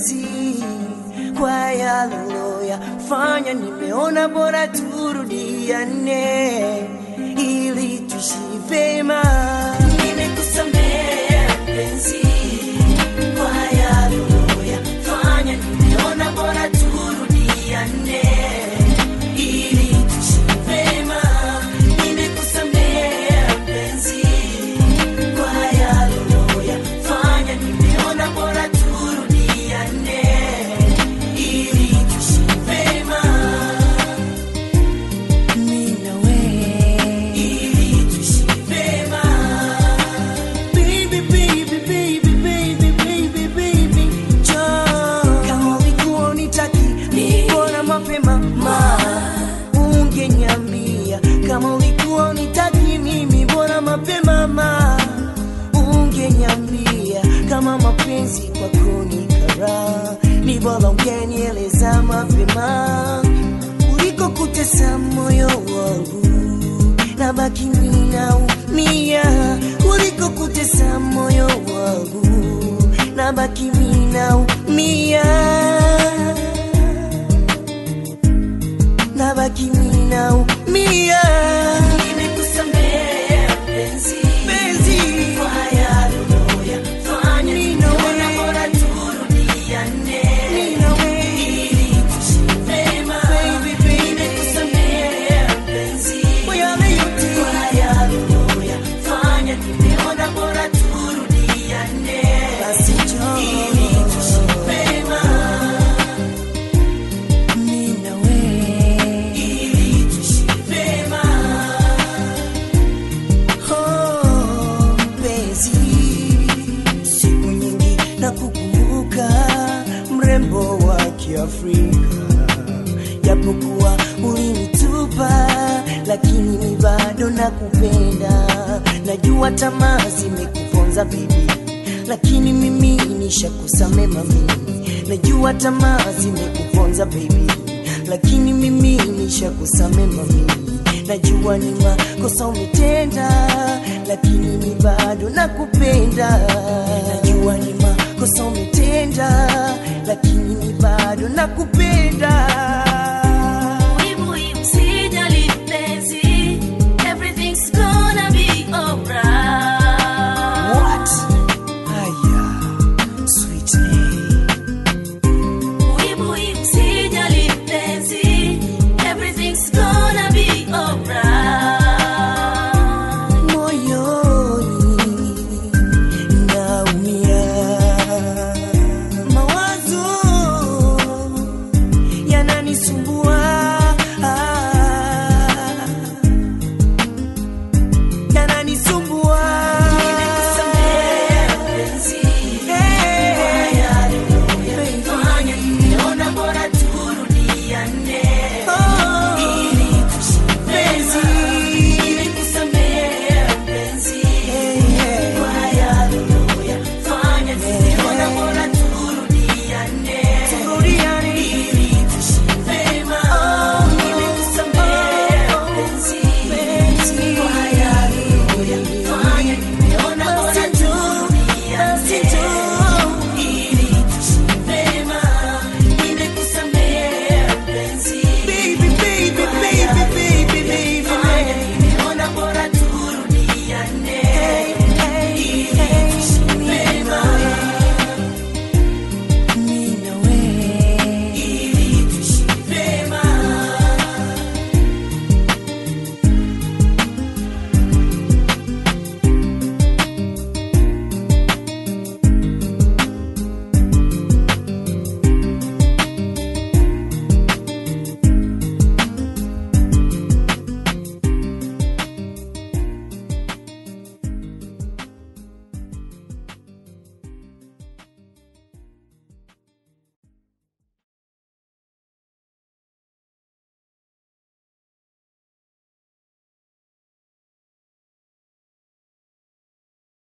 mpenzi kwa yale uloyafanya, nimeona bora turudiane ili tuishi vema. Nimekusamehe mpenzi kwa yale uloyafanya, nimeona bora turudiane ili tuishi vema. Nimekusamehe mpenzi kwa yale uloyafanya, nimeona bora turudiane ili tuishi vema. Mimi na wewe ili tuishi vema. Baby, baby, baby, baby, baby, baby, njoo. Kama ulikuwa unitaki, mbona mapema ma ungeniambia kama ulikuwa unitaki mimi, bora mapema ma ungeniambia kama mapenzi kwako ni kara, ni bora ungenieleza mapema kuliko kutesa moyo wangu na baki ninaumia kuliko kutesa moyo wangu na baki ninaumia na baki ninaumia nimekusamehe mpenzi mpenzi kwa yale uliyoyafanya ninaona bora turudiane ili tuishi vema nimekusamehe mpenzi kwa yale yote kwa yale uliyoyafanya nimeona bora turudiane basi njoo ili tuishi vema mimi na wewe ili tuishi vema. Oh, mpenzi, siku nyingi na kukumbuka mrembo wa Kiafrika, japokuwa ulinitupa, lakini ni bado nakupenda. Najua tamaa zimekuponza bibi, lakini mimi nishakusamea mami. Najua tamaa zimekuponza baby, lakini mimi nishakusamea mami. Najua ni makosa umetenda, lakini mi bado nakupenda. Najua ni makosa umetenda, lakini mi bado nakupenda.